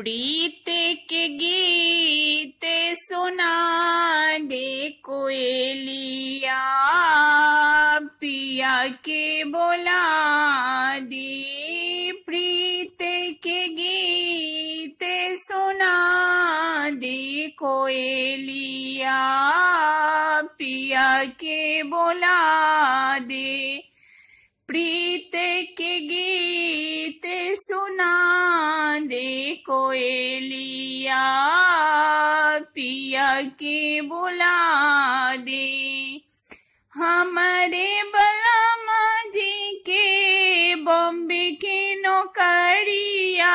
प्रीत के गीत सुना दे कोयलिया पिया के बोला दे प्रीत के गीत सुना दे कोयलिया पिया के बोला दे प्रीत के गीत सुना दे कोयलिया पिया के बुला दे हमारे बलमा जी के बॉम्बे के नौकरिया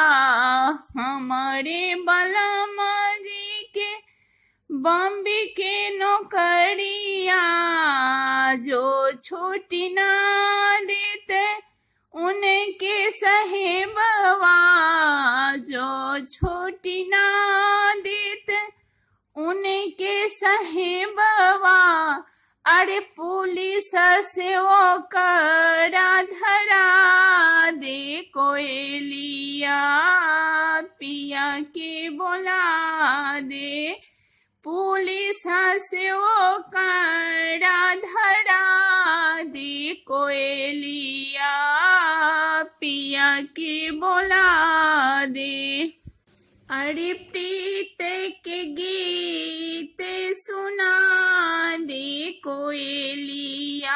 हमारे बलमा जी के बॉम्बे के नौकरिया जो छुट्टी ना देते उनके सहेबवा जो छुट्टी ना देते उनके सहेबवा अरे पुलिस से वो करा धरा दे कोयलिया पिया के बोला दे पुलिस से वो करा धरा दे कोयलिया पिया के बोला दे अरे प्रीत के गीत सुना दे कोयलिया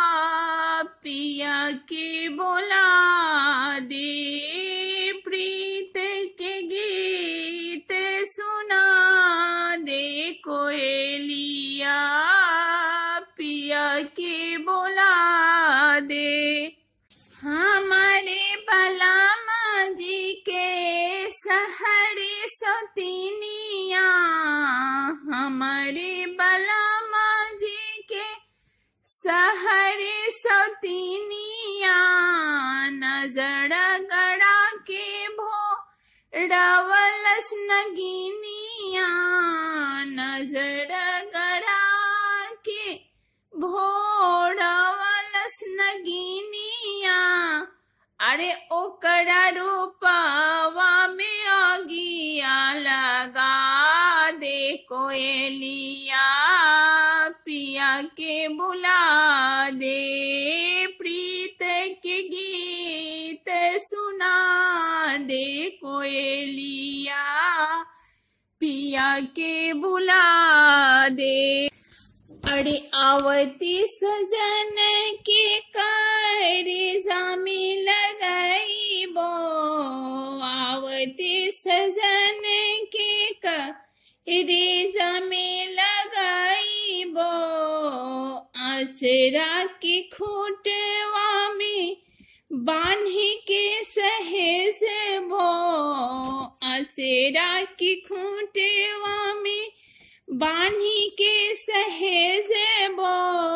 पिया के बोला दे प्रीत के गीत सुना दे कोयलिया पिया के बोला दे हमारे बलामा जी के सहरे सतीनिया हमारे बलामा जी के सहरे सतीनिया नजर गड़ा के भो रवलस नगिनिया नजर गड़ा के भोरवलस नगिनिया अरे ओकरा रूपवा में अगिया लगा दे कोयलिया पिया के बुला दे प्रीत के गीत सुना दे कोयलिया पिया के बुला दे अरे आवती सजन के करे जामी लगाई बो आवती सजन के करे जामी लगाई बो आचरा की खूटवा में बान्ही के सहेज बो आचरा की खूटवा में बान्ही के सहेज बो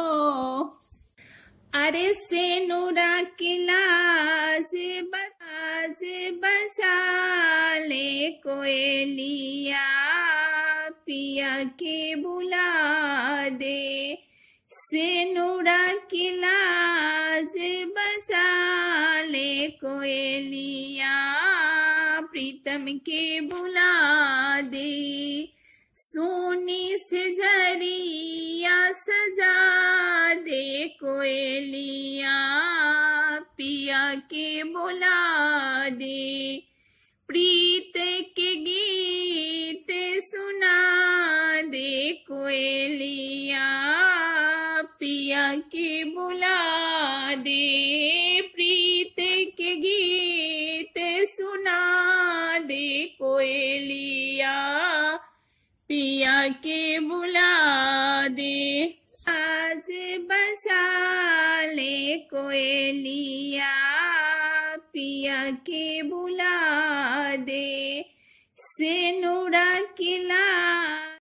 अरे से नूरा की लाज बाज बचा ले कोयलिया पिया के बुला दे से नूरा की लाज बचा ले कोयलिया प्रीतम के बुला दे सोनी से जरिया सजा दे कोयलिया पिया के बुला दे प्रीत के गीत सुना दे कोयलिया पिया के बुला दे प्रीत के गीत सुना दे कोयलिया पिया के बुला दे आज बचा ले कोयलिया पिया के बुला दे से नूरा किला